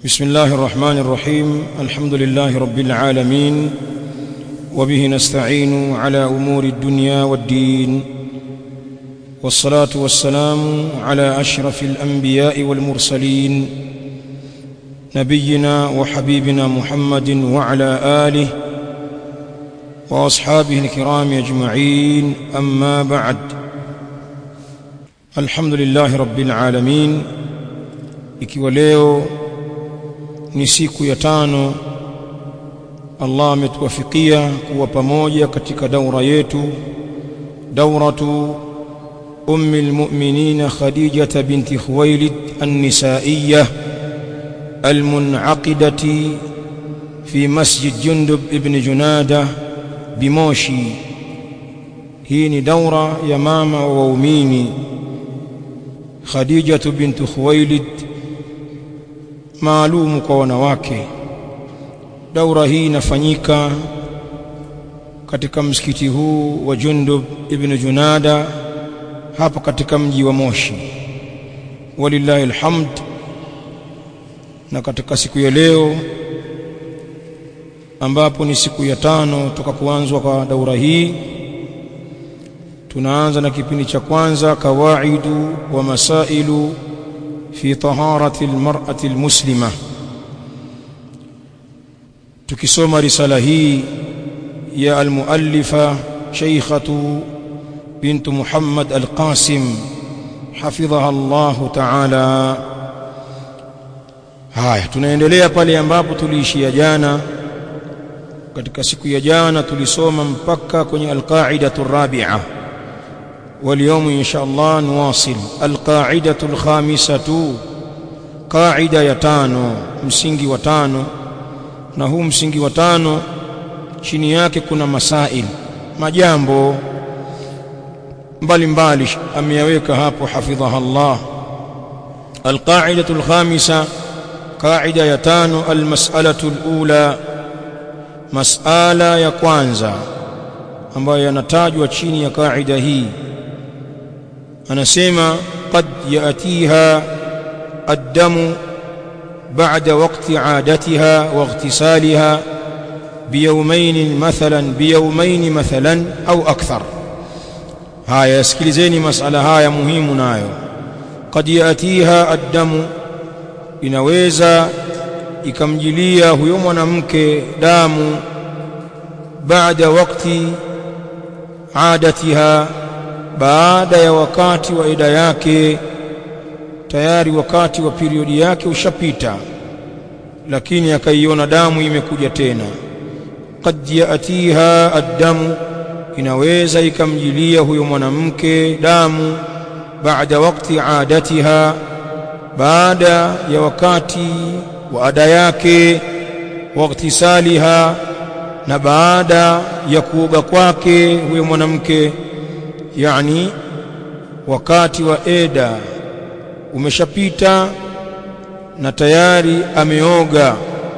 بسم الله الرحمن الرحيم الحمد لله رب العالمين وبه نستعين على امور الدنيا والدين والصلاه والسلام على اشرف الانبياء والمرسلين نبينا وحبيبنا محمد وعلى اله واصحابه الكرام اجمعين اما بعد الحمد لله رب العالمين ikiwa leo ni siku ya tano Allah ametuwafikia kuwa pamoja katika daura yetu dauratu ummi almu'minin Khadijah binti Khuwailid an-nisa'iyyah المنعقدة في مسجد جندب ابن جنادة بموشي hii ni daura ya mama wa waumini Khadija bintu Khuwailid maalum kwa wanawake daura hii inafanyika katika msikiti huu wa Jundub ibn Junada hapa katika mji wa Moshi walillahi alhamd na katika siku ya leo ambapo ni siku ya tano toka kuanzwa kwa daura hii tunaanza na kipindi cha kwanza kawaidu wa masailu fi taharati almar'ati almuslima tukisoma risala hii ya almuallifa shaykhatu bint Muhammad alqasim hafidhaha Allah ta'ala haya tunaendelea pale ambapo tuliishia jana katika siku ya jana tulisoma mpaka kwenye alqaidatu rabi'a واليوم إن شاء الله نواصل القاعدة الخامسة قاعدة يتانو msingi wa tano na huu msingi wa tano chini yake kuna masail majambo mbalimbali ameyaweka hapo hafidhaha Allah القاعدة الخامسة قاعدة يتانو المسألة الأولى مسألة ya kwanza ambayo yanatajwa chini ya kaida hii anasema qad yatiha الدم بعد وقت عادتها واغتسالها بيومين مثلا بيومين مثلا أو أكثر هاي اسكلزيني مسألة هاي مهم نايو قد يأتيها الدم inaweza ikamjilia huyo mwanamke damu baada wakati adatiha baada ya wakati wa ida yake tayari wakati wa periodi yake ushapita lakini akaiona damu imekuja tena qad yatiha addamu inaweza ikamjilia huyo mwanamke damu baada wakati adatiha baada ya wakati wa ada yake waktisaliha na baada ya kuoga kwake huyo mwanamke yani wakati wa eda umeshapita na tayari ameoga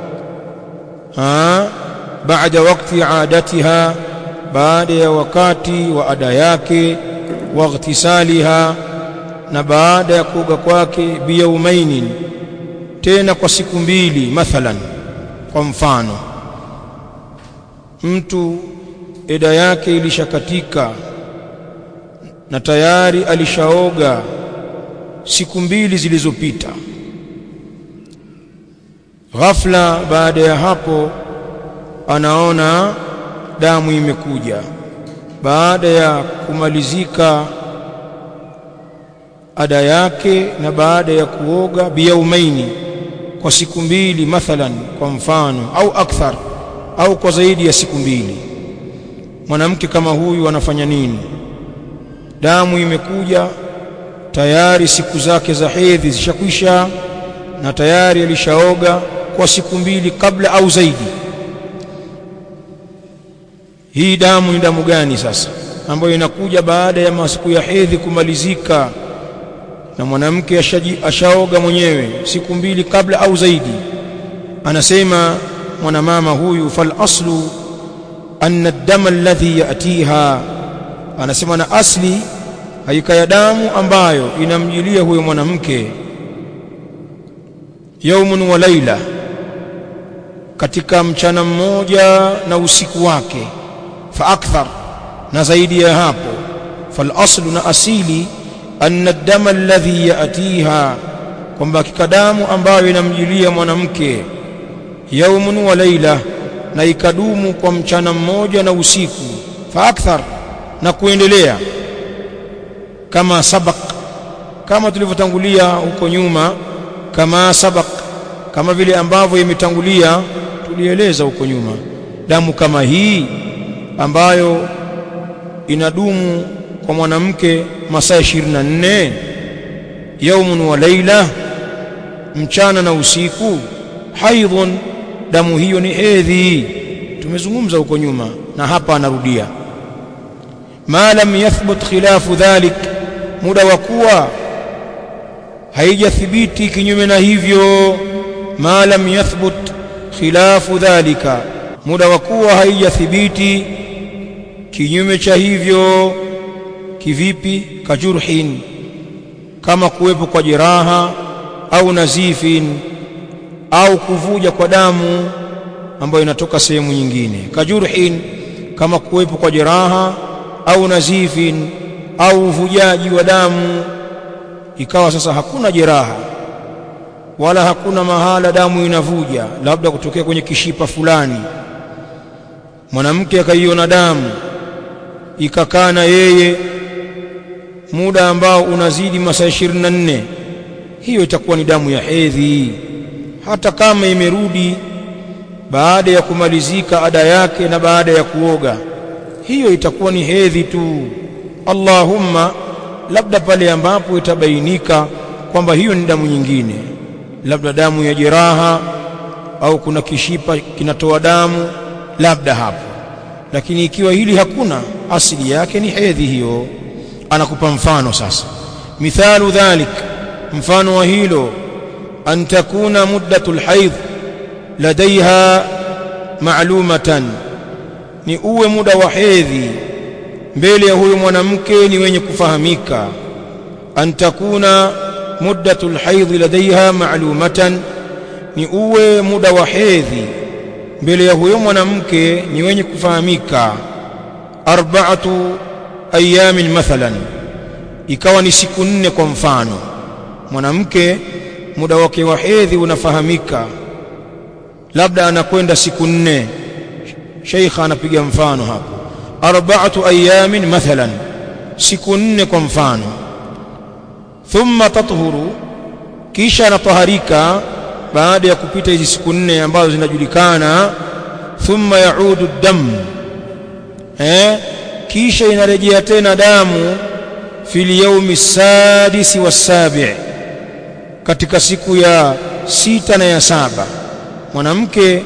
ha baada wakati adatiha baada ya wakati wa ada yake waghtisaliha na baada ya kuoga kwake biyaumaini tena kwa siku mbili mathalan kwa mfano mtu eda yake ilishakatika na tayari alishaoga siku mbili zilizopita ghafla baada ya hapo anaona damu imekuja baada ya kumalizika ada yake na baada ya kuoga biyaumaini kwa siku mbili mathalan kwa mfano au akthar au kwa zaidi ya siku mbili mwanamke kama huyu anafanya nini damu imekuja tayari siku zake za hedhi zishakwisha na tayari alishaoga kwa siku mbili kabla au zaidi hii damu ni damu gani sasa ambayo inakuja baada ya masiku ya hedhi kumalizika na mwanamke ashaoga mwenyewe siku mbili kabla au zaidi anasema mwanamama huyu fal aslu anna ad-dama alladhi yatiha anasema na asli haika ya damu ambayo inamjilia huyo mwanamke yaumun wa laila katika mchana mmoja na usiku wake fa akthar na zaidi ya hapo fal aslu na asili anna dama alladhi yatiha kwamba hakika damu ambayo inamjilia mwanamke yaumun wa laila na ikadumu kwa mchana mmoja na usiku fa akthar na kuendelea kama sabak kama tulivyotangulia huko nyuma kama sabak kama vile ambavyo imetangulia tulieleza huko nyuma damu kama hii ambayo inadumu kwa mwanamke masaa 24 yaumun wa laila mchana na usiku haidhun damu hiyo ni hedhi tumezungumza huko nyuma na hapa anarudia ma lam yathbut khilafu dhalik muda wa kuwa haijathibiti kinyume na hivyo ma lam yathbut khilafu dhalika muda wa kuwa haijathibiti kinyume cha hivyo kivipi kajurhin kama kuwepo kwa jeraha au nazifin au kuvuja kwa damu ambayo inatoka sehemu nyingine kajurhin kama kuwepo kwa jeraha au nazifin au uvujaji wa damu ikawa sasa hakuna jeraha wala hakuna mahala damu inavuja labda kutokea kwenye kishipa fulani mwanamke akaiona damu ikakaa na yeye muda ambao unazidi masaa 24 hiyo itakuwa ni damu ya hedhi hata kama imerudi baada ya kumalizika ada yake na baada ya kuoga hiyo itakuwa ni hedhi tu Allahumma labda pale ambapo itabainika kwamba hiyo ni damu nyingine labda damu ya jeraha au kuna kishipa kinatoa damu labda hapo lakini ikiwa hili hakuna asili yake ni hedhi hiyo anakupa mfano sasa mithalu dhalik mfano wa hilo an takuna muddatul haidh ladaiha ma'lumatan ni uwe muda wa hedhi mbele ya huyo mwanamke ni wenye kufahamika an takuna muddatul haidh ladaiha ma'lumatan ni uwe muda wa hedhi mbele ya huyo mwanamke ni wenye kufahamika arba'atu ayamin mathalan ikawa ni siku nne kwa mfano mwanamke muda wake wa hedhi unafahamika labda anakwenda siku nne sheikha anapiga mfano hapo arba'atu ayamin mathalan siku nne kwa mfano thumma tathuru kisha anataharika baada ya kupita hizi siku nne ambazo zinajulikana thumma yaudu dam eh kisha inarejea tena damu fil yaumi sadisi wasabi katika siku ya sita na ya saba mwanamke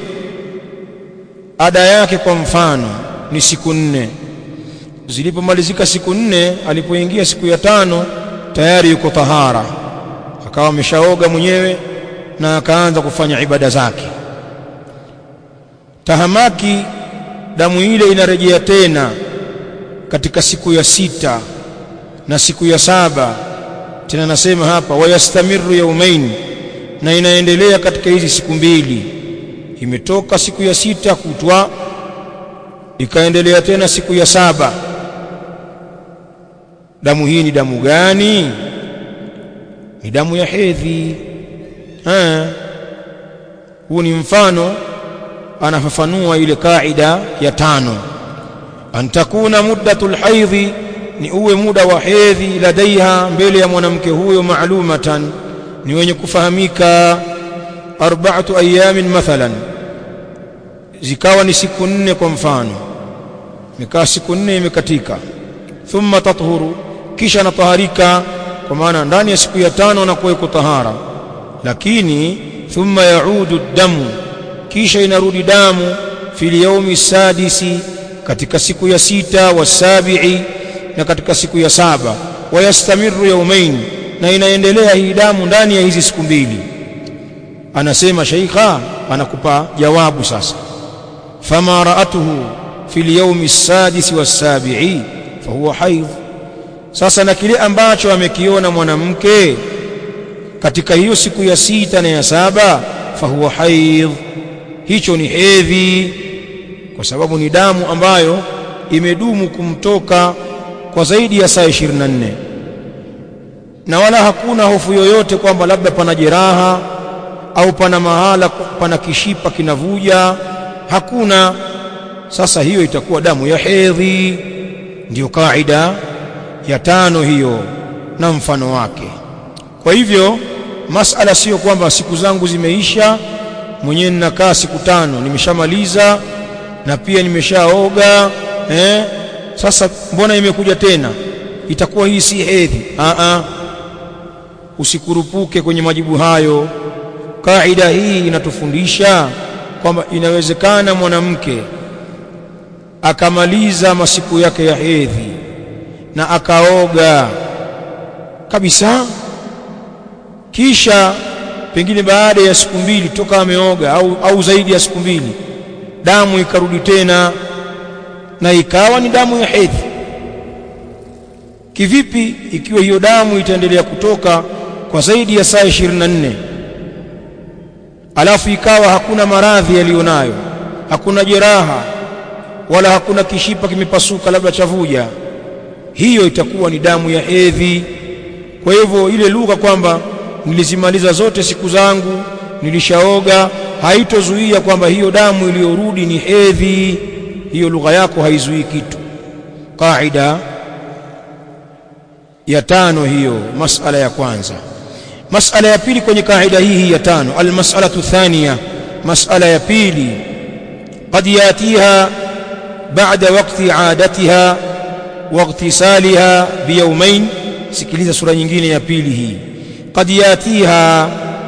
ada yake kwa mfano ni siku nne zilipomalizika siku nne alipoingia siku ya tano tayari yuko tahara akawa ameshaoga mwenyewe na akaanza kufanya ibada zake tahamaki damu ile inarejea tena katika siku ya sita na siku ya saba tena nasema hapa wayastamiru yaumain na inaendelea katika hizi siku mbili imetoka siku ya sita kutwa ikaendelea tena siku ya saba damu hii ni damu gani ni damu ya hedhi huu ni mfano anafafanua ile kaida ya tano an takuna muddatul haidhi ni uwe muda wa hedhi ladaiha mbele ya mwanamke huyo maalumatan ni wenye kufahamika arba'atu ayamin mathalan zikawa ni siku nne kwa mfano imekaa siku nne imekatika thumma tathuru kisha anataharika kwa maana ndani ya siku ya tano anakuwa yuko tahara lakini thumma yaudu damu kisha inarudi damu fil yaumi sadisi katika siku ya sita wasabi'i na katika siku ya saba wayastamiru yaumain na inaendelea hii damu ndani ya hizi siku mbili anasema sheikha anakupa jawabu sasa fama raatuhu fil yaumi sadisi wasabi'i fahuwa haidh sasa na kile ambacho amekiona mwanamke katika hiyo siku ya sita na ya saba fahuwa haidh hicho ni hedhi kwa sababu ni damu ambayo imedumu kumtoka kwa zaidi ya saa 24 na wala hakuna hofu yoyote kwamba labda pana jeraha au pana mahala pana kishipa kinavuja hakuna sasa hiyo itakuwa damu ya hedhi ndiyo kaida ya tano hiyo na mfano wake kwa hivyo masala sio kwamba siku zangu zimeisha mwenyewe ninakaa siku tano nimeshamaliza na pia nimeshaoga eh sasa mbona imekuja tena itakuwa hii si hedhi a a usikurupuke kwenye majibu hayo kaida hii inatufundisha kwamba inawezekana mwanamke akamaliza masiku yake ya hedhi na akaoga kabisa kisha pengine baada ya siku mbili toka ameoga au, au zaidi ya siku mbili damu ikarudi tena na ikawa ni damu ya hedhi kivipi ikiwa hiyo damu itaendelea kutoka kwa zaidi ya saa 24 alafu ikawa hakuna maradhi yaliyonayo hakuna jeraha wala hakuna kishipa kimepasuka labda chavuja hiyo itakuwa ni damu ya hedhi kwa hivyo ile lugha kwamba nilizimaliza zote siku zangu nilishaoga haitozuia kwamba hiyo damu iliyorudi ni hedhi hiyo lugha yako haizuii kitu kaida ya tano hiyo masala ya kwanza masala ya pili kwenye kaida hii ya tano almas'alatu thaniya masala ya pili قد ياتيها بعد وقت عادتها واغتسالها بيومين sikiliza sura nyingine ya pili hii قد ياتيها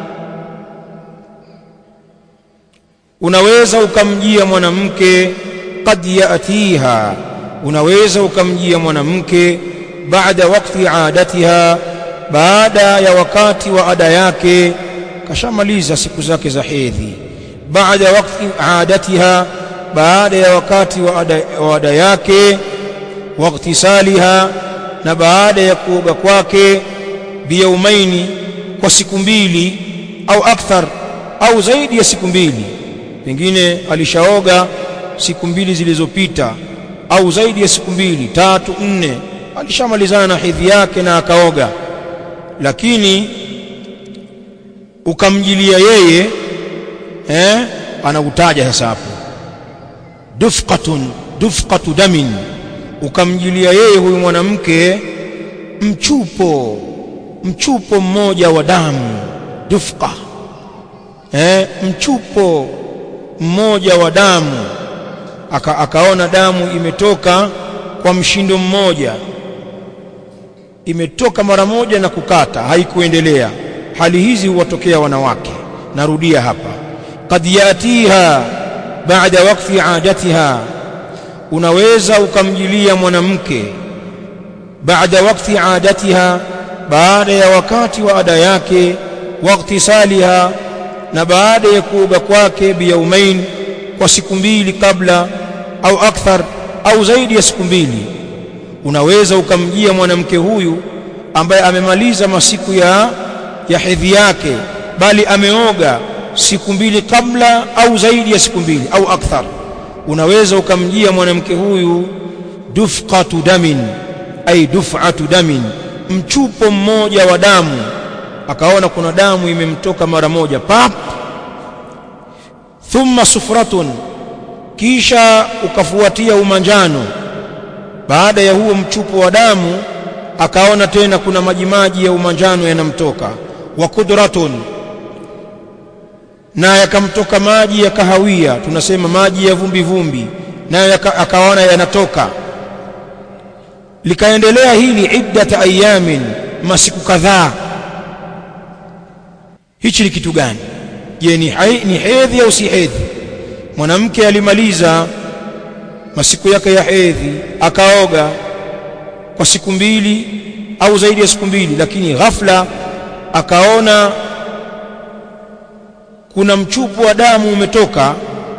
unaweza ukamjia mwanamke qad yatiha unaweza ukamjia mwanamke baada wakati adatiha baada ya wakati wa ada yake kashamaliza siku zake za hedhi baada wakati adatiha baada ya wakati wa ada, wa ada yake waktisaliha na baada ya kuoga kwake biyaumaini kwa siku mbili au akthar au zaidi ya siku mbili pengine alishaoga siku mbili zilizopita au zaidi ya siku mbili tatu nne alishamalizana na hedhi yake na akaoga lakini ukamjilia yeye eh anautaja sasa hapo dufqatun dufqatu damin ukamjilia yeye huyu mwanamke mchupo mchupo mmoja wa damu dufqa eh mchupo mmoja wa damu aka, akaona damu imetoka kwa mshindo mmoja imetoka mara moja na kukata haikuendelea hali hizi huwatokea wanawake narudia hapa qad yatiha baada wakati adatiha unaweza ukamjilia mwanamke baada wakati adatiha baada ya wakati wa ada yake waktisaliha na baada ya kuoga kwake biyaumain kwa siku mbili kabla au akthar au zaidi ya siku mbili unaweza ukamjia mwanamke huyu ambaye amemaliza masiku ya ya hedhi yake bali ameoga siku mbili kabla au zaidi ya siku mbili au akthar unaweza ukamjia mwanamke huyu dufqatu damin ay duf'atu damin mchupo mmoja wa damu akaona kuna damu imemtoka mara moja pap thumma sufratun kisha ukafuatia umanjano baada ya huo mchupo wa damu akaona tena kuna majimaji ya umanjano yanamtoka wa kudratun na yakamtoka maji ya kahawia tunasema maji ya vumbi vumbi nayo akaona yanatoka likaendelea hili iddata ayamin masiku kadhaa hichi ni kitu gani je ni, ni hedhi au si hedhi mwanamke alimaliza masiku yake ya hedhi akaoga kwa siku mbili au zaidi ya siku mbili lakini ghafla akaona kuna mchupu wa damu umetoka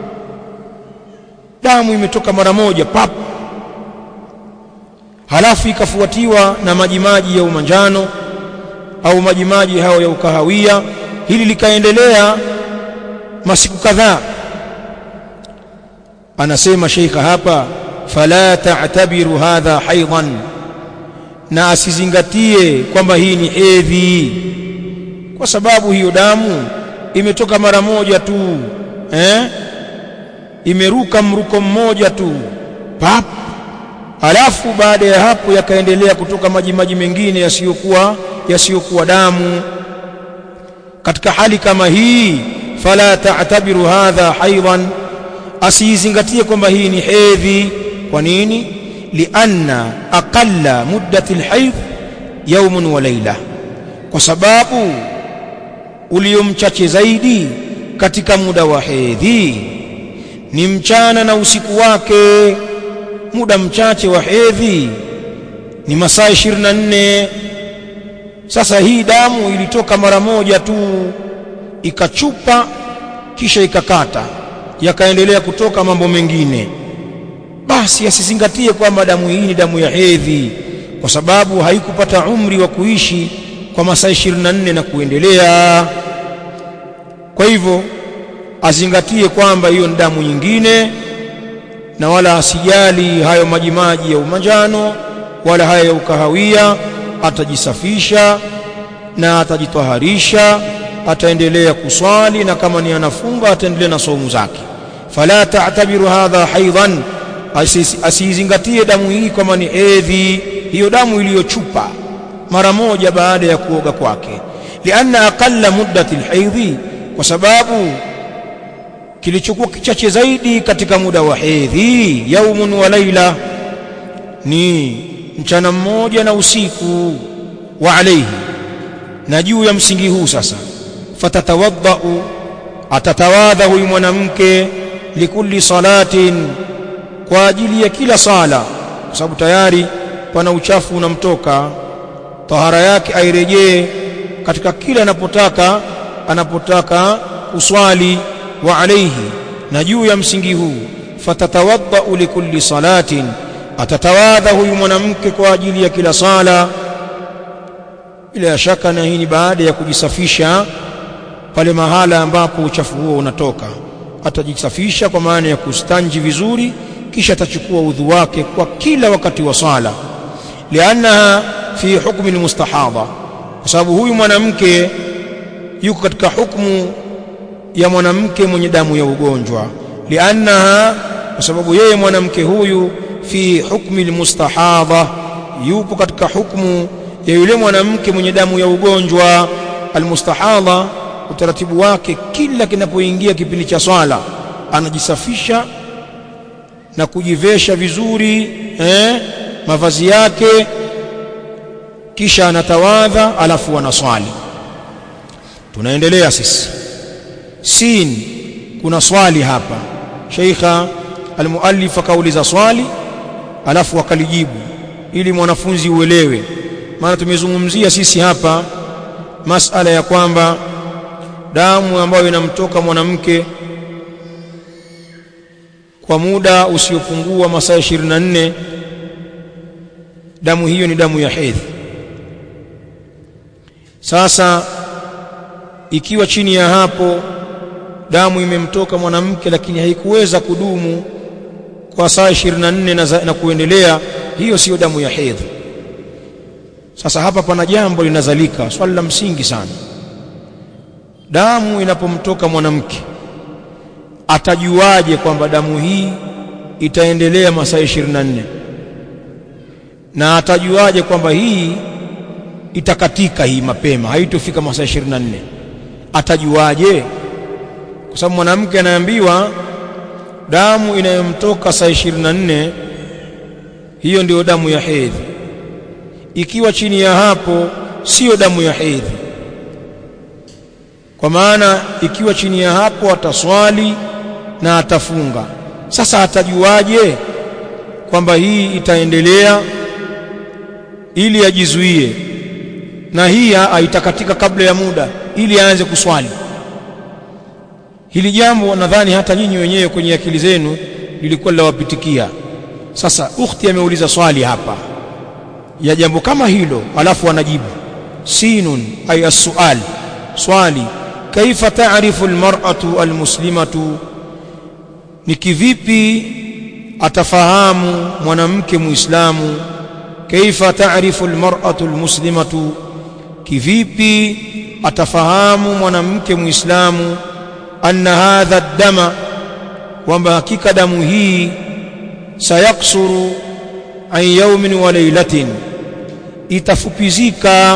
damu imetoka mara moja pap halafu ikafuatiwa na majimaji ya umanjano au majimaji hayo ya ukahawia hili likaendelea masiku kadhaa anasema sheikha hapa fala ta'tabiru hadha haidan na asizingatie kwamba hii ni hedhi kwa sababu hiyo damu imetoka mara moja tu eh imeruka mruko mmoja tu pap alafu baada ya hapo yakaendelea kutoka maji maji mengine yasiyokuwa yasiyokuwa damu katika hali kama hii fala ta'tabiru hadha haidan asizingatie kwamba hii ni hedhi kwa nini lianna aqalla muddati alhayd yawmun wa layla kwa sababu uliomchache zaidi katika muda wa hedhi ni mchana na usiku wake muda mchache wa hedhi ni masaa 24 sasa hii damu ilitoka mara moja tu ikachupa kisha ikakata yakaendelea kutoka mambo mengine basi asizingatie kwamba damu hii ni damu ya hedhi kwa sababu haikupata umri wa kuishi kwa masaa 24 na kuendelea kwa hivyo azingatie kwamba hiyo ni damu nyingine na wala asijali hayo majimaji ya umanjano wala haya ya ukahawia atajisafisha na atajitaharisha ataendelea kuswali na kama ni anafunga ataendelea na saumu zake fala ta'tabiru hadha haidan asizingatie damu hii kama ni hedhi hiyo damu iliyochupa mara moja baada ya kuoga kwake lianna aqalla muddati alhaidhi kwa sababu kilichokuwa kichache zaidi katika muda wa hedhi yaumun wa laila ni mchana mmoja na usiku wa alayhi na juu ya msingi huu sasa fatatawaddau atatawadha huyu mwanamke likulli salatin kwa ajili ya kila sala kwa sababu tayari pana uchafu unamtoka tahara yake airejee katika kila anapotaka anapotaka uswali wa alayhi na juu ya msingi huu fatatawaddau likulli salatin atatawadha huyu mwanamke kwa ajili ya kila sala bila shaka na hii ni baada ya kujisafisha pale mahala ambapo uchafu huo unatoka atajisafisha kwa maana ya kustanji vizuri kisha atachukua udhu wake kwa kila wakati wa sala liannaha fi hukmi almustahadha kwa sababu huyu mwanamke yuko katika hukumu ya mwanamke mwenye damu ya ugonjwa liannaha kwa sababu yeye mwanamke huyu fi hukmi almustahadha yupo katika hukumu ya yule mwanamke mwenye damu ya ugonjwa almustahadha utaratibu wake kila kinapoingia kipindi cha swala anajisafisha na kujivesha vizuri eh, mavazi yake kisha anatawadha alafu anaswali tunaendelea sisi sin kuna swali hapa sheikha almuallif akauliza swali alafu akalijibu ili mwanafunzi uelewe maana tumezungumzia sisi hapa masala ya kwamba damu ambayo inamtoka mwanamke kwa muda usiopungua masaa 24 damu hiyo ni damu ya hedhi sasa ikiwa chini ya hapo damu imemtoka mwanamke lakini haikuweza kudumu kwa saa 24 na, za, na kuendelea hiyo siyo damu ya hedhi sasa hapa pana jambo linazalika swali la msingi sana damu inapomtoka mwanamke atajuaje kwamba damu hii itaendelea masaa 24 na atajuaje kwamba hii itakatika hii mapema haitofika masaa 24 atajuaje kwa sababu mwanamke anaambiwa damu inayomtoka saa 24 hiyo ndio damu ya hedhi ikiwa chini ya hapo sio damu ya hedhi kwa maana ikiwa chini ya hapo ataswali na atafunga sasa atajuaje kwamba hii itaendelea ili ajizuie na hii haitakatika kabla ya muda ili aanze kuswali hili jambo nadhani hata nyinyi wenyewe kwenye akili zenu lilikuwa linawapitikia sasa ukhti ameuliza swali hapa ya jambo kama hilo alafu anajibu sinun ay as-su'al swali kaifa ta'rifu al-mar'atu al-muslimatu ni kivipi atafahamu mwanamke muislamu kaifa ta'rifu al-mar'atu al-muslimatu kivipi atafahamu mwanamke muislamu anna hadha ad-dama kwamba hakika damu hii sayaksuru an yawmin wa laylatin itafupizika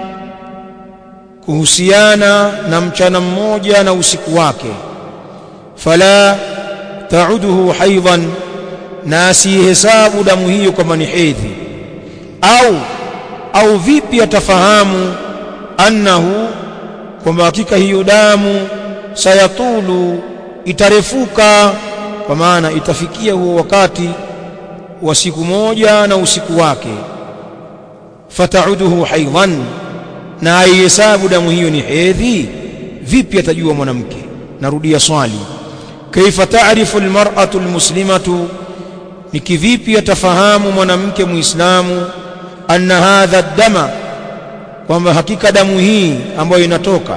kuhusiana na mchana mmoja na usiku wake fala ta'uduhu haidhan na asihesabu damu hiyo kama ni hedhi au au vipi atafahamu annahu kwamba hakika hiyo damu sayatulu itarefuka kwa maana itafikia huo wakati wa siku moja na usiku wake fatauduhu haidhan na aihesabu damu hiyo ni hedhi vipi atajua mwanamke narudia swali kaifa taarifu almar'atu almuslimatu ni kivipi atafahamu mwanamke muislamu anna hadha dama kwamba hakika damu hii ambayo inatoka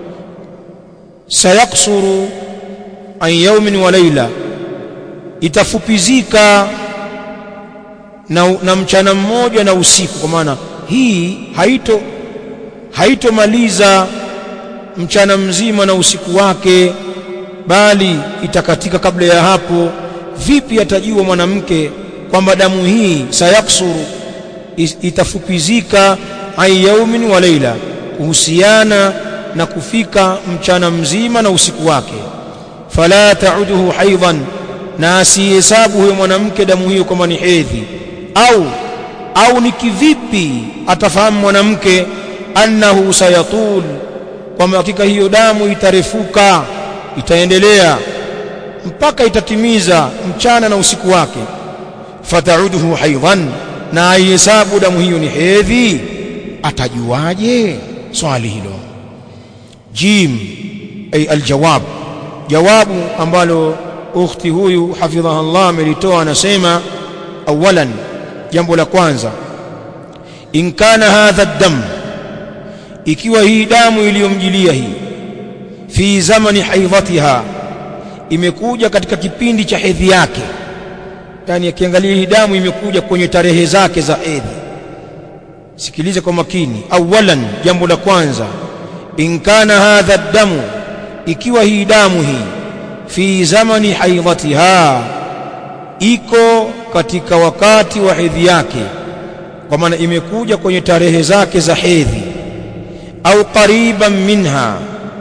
sayaksuru an yaumin wa laila itafupizika na, na mchana mmoja na usiku kwa maana hii haito haitomaliza mchana mzima na usiku wake bali itakatika kabla ya hapo vipi atajua mwanamke kwamba damu hii sayaksuru itafupizika an yaumin wa laila kuhusiana na kufika mchana mzima na usiku wake fala ta'uduhu haidhan na asihesabu huyo mwanamke damu hiyo kama ni hedhi au au ni kivipi atafahamu mwanamke annahu sayatul kwamba hakika hiyo damu itarefuka itaendelea mpaka itatimiza mchana na usiku wake fatauduhu haidhan na aihesabu damu hiyo ni hedhi atajuaje swali hilo jim ay aljawab jawabu ambalo ukhti huyu hafidhaha Allah amelitoa anasema awalan jambo la kwanza in kana hadha dam ikiwa hii damu iliyomjilia hii fi zamani haidhatiha imekuja katika kipindi cha hedhi yake yani akiangalia hii damu imekuja kwenye tarehe zake za hedhi sikilize kwa makini awalan jambo la kwanza in kana hadha damu ikiwa hii damu hii fi zamani haidhatiha iko katika wakati wa hedhi yake kwa maana imekuja kwenye tarehe zake za hedhi au qariban minha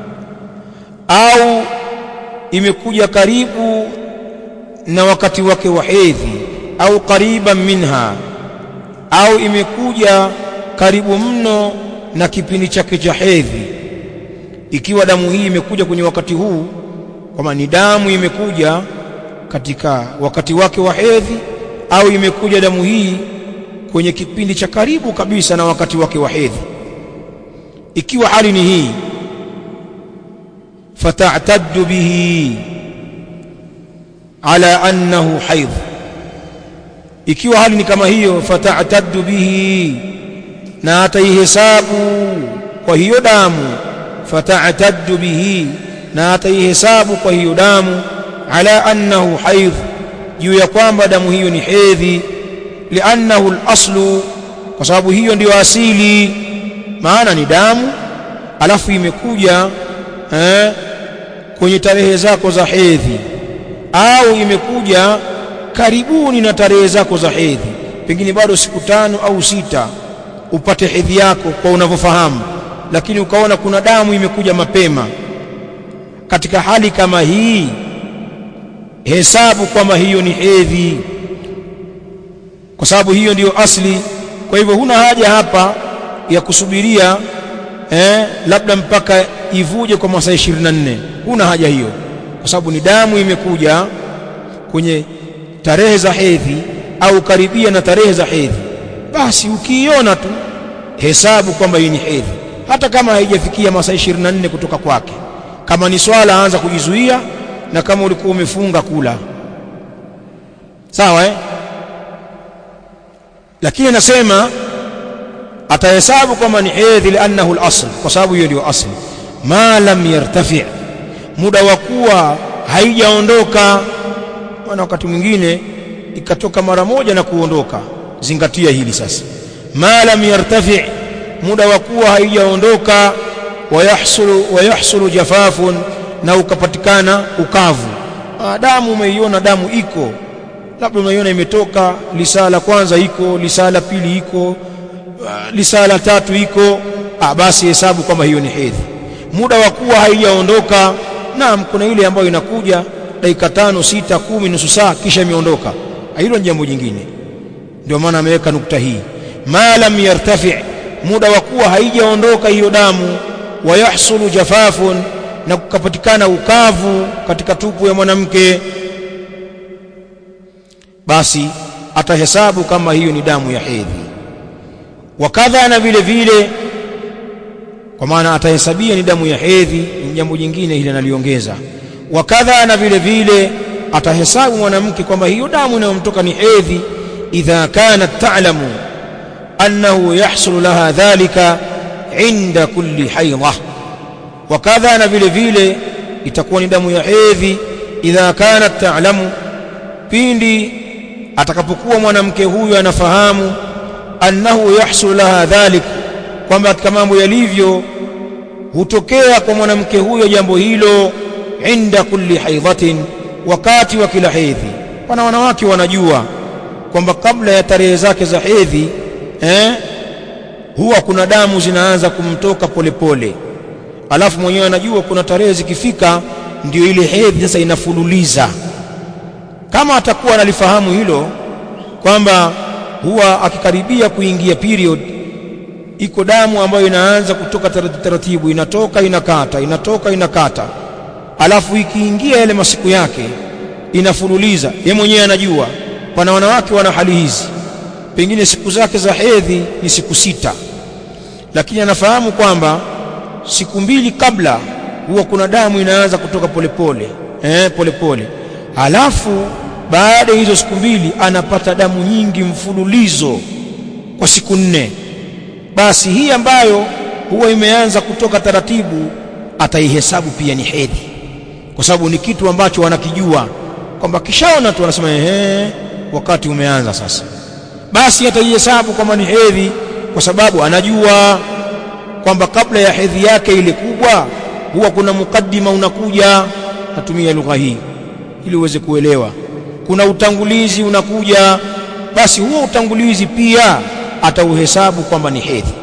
au imekuja karibu na wakati wake wa hedhi au qariban minha au imekuja karibu mno na kipindi chake cha hedhi ikiwa damu hii imekuja kwenye wakati huu kama ni damu imekuja katika wakati wake wa hedhi au imekuja damu hii kwenye kipindi cha karibu kabisa na wakati wake wa hedhi ikiwa hali ni hii fata'taddu bihi ala annahu haidh ikiwa hali ni kama hiyo fata'taddu bihi na ataihesabu kwa hiyo damu fata'taddu bihi na ataihesabu kwa hiyo damu ala annahu haidh juu ya kwamba damu hiyo ni hedhi liannahu al-aslu kwa sababu hiyo ndiyo asili maana ni damu alafu imekuja eh, kwenye tarehe zako za hedhi au imekuja karibuni na tarehe zako za hedhi pengine bado siku tano au sita upate hedhi yako kwa unavyofahamu lakini ukaona kuna damu imekuja mapema katika hali kama hii hesabu kwamba hiyo ni hedhi kwa sababu hiyo ndiyo asli kwa hivyo huna haja hapa ya kusubiria eh, labda mpaka ivuje kwa masaa 24 huna haja hiyo kwa sababu ni damu imekuja kwenye tarehe za hedhi au karibia na tarehe za hedhi basi ukiiona tu hesabu kwamba hii ni hedhi hata kama haijafikia masaa 24 kutoka kwake kama ni swala anza kujizuia na kama ulikuwa umefunga kula sawa eh lakini anasema atahesabu kwamba ni hedhi liannahu al-asl kwa sababu hiyo ndio asli ma lam yartafi muda wa kuwa haijaondoka maana wakati mwingine ikatoka mara moja na kuondoka zingatia hili sasa ma lam yartafi muda wa kuwa haijaondoka wayahsulu wayahsulu jafafun na ukapatikana ukavu damu umeiona damu iko labda unaiona imetoka lisaa la kwanza iko lisaa la pili iko lisaa la tatu iko ah basi hesabu kwamba hiyo ni hedhi muda wa kuwa haijaondoka naam kuna ile ambayo inakuja dakika tano sita kumi nusu saa kisha imeondoka hilo ni jambo jingine ndio maana ameweka nukta hii ma lam yartafi muda wa kuwa haijaondoka hiyo damu wayahsulu jafafun na kukapatikana ukavu katika tupu ya mwanamke basi atahesabu kama hiyo ni damu ya hedhi wakadha na vile vile kwa maana atahesabia ni damu ya hedhi ni jambo jingine ile analiongeza wakadha na vile vile atahesabu mwanamke kwamba hiyo damu inayomtoka ni hedhi idha kanat ta'lamu annahu yahsulu laha dhalika inda kulli haidha wakadha na vile vile itakuwa ni damu ya hedhi idha kanat ta'lamu pindi atakapokuwa mwanamke huyu anafahamu annahu yahsul laha dhalik kwamba katika mambo yalivyo hutokea kwa mwanamke huyo jambo hilo inda kulli haidhatin wakati wa kila hedhi wana wanawake wanajua kwamba kabla ya tarehe zake za hedhi eh, huwa kuna damu zinaanza kumtoka polepole pole. alafu mwenyewe anajua kuna tarehe zikifika ndio ile hedhi sasa inafululiza kama atakuwa analifahamu hilo kwamba huwa akikaribia kuingia period iko damu ambayo inaanza kutoka taratibu inatoka inakata inatoka inakata alafu ikiingia yale masiku yake inafululiza ye mwenyewe anajua pana wanawake wana hali hizi pengine siku zake za hedhi ni siku sita lakini anafahamu kwamba siku mbili kabla huwa kuna damu inaanza kutoka polepole pole. eh polepole halafu baada ya hizo siku mbili anapata damu nyingi mfululizo kwa siku nne basi hii ambayo huwa imeanza kutoka taratibu ataihesabu pia ni hedhi kwa sababu ni kitu ambacho wanakijua kwamba kishaona tu anasema ehe wakati umeanza sasa basi ataihesabu kwamba ni hedhi kwa sababu anajua kwamba kabla ya hedhi yake ile kubwa huwa kuna mukaddima unakuja natumia lugha hii ili uweze kuelewa kuna utangulizi unakuja basi huo utangulizi pia atauhesabu kwamba ni hedhi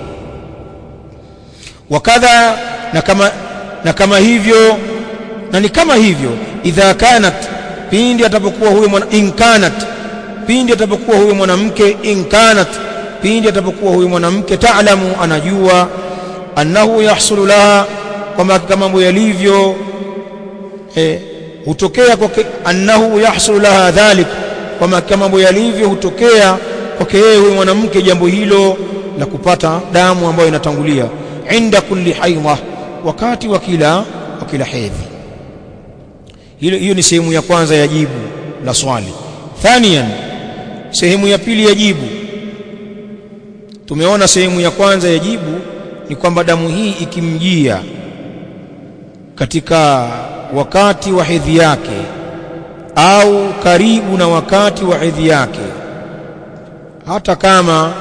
wakadha na kama na kama hivyo na ni kama hivyo idha kanat pindi atapokuwa huyo mwana inkanat pindi atapokuwa huyo mwanamke inkanat pindi atapokuwa huyo mwanamke taalamu anajua annahu yahsulu laha kwamba katika mambo yalivyo eh, hutokea kwake annahu yahsulu laha dhalik kwamba katika mambo yalivyo hutokea kwake yeye huyo mwanamke jambo hilo la kupata damu ambayo inatangulia inda kulli haidha wakati wa kila wa kila hedhi hilo hiyo ni sehemu ya kwanza ya jibu la swali thaniyan sehemu ya pili ya jibu tumeona sehemu ya kwanza ya jibu ni kwamba damu hii ikimjia katika wakati wa hedhi yake au karibu na wakati wa hedhi yake hata kama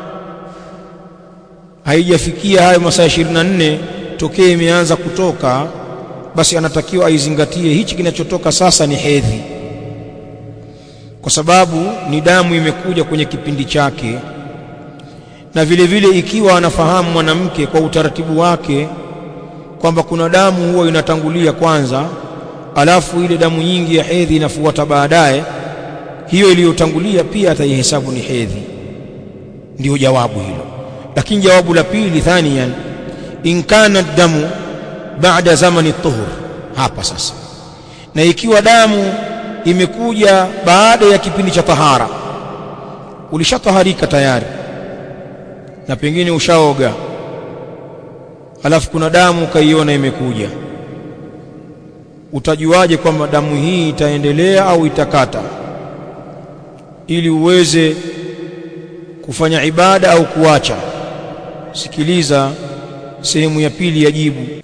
haijafikia hayo masaa 24 tokee imeanza kutoka basi anatakiwa aizingatie hichi kinachotoka sasa ni hedhi kwa sababu ni damu imekuja kwenye kipindi chake na vile vile ikiwa anafahamu mwanamke kwa utaratibu wake kwamba kuna damu huwa inatangulia kwanza alafu ile damu nyingi ya hedhi inafuata baadaye hiyo iliyotangulia pia ataihesabu ni hedhi ndiyo jawabu hilo lakini jawabu la pili thaniyan in kana damu baada zamani tuhur hapa sasa na ikiwa damu imekuja baada ya kipindi cha tahara ulishataharika tayari na pengine ushaoga alafu kuna damu ukaiona imekuja utajuaje kwamba damu hii itaendelea au itakata ili uweze kufanya ibada au kuacha sikiliza sehemu ya pili ya jibu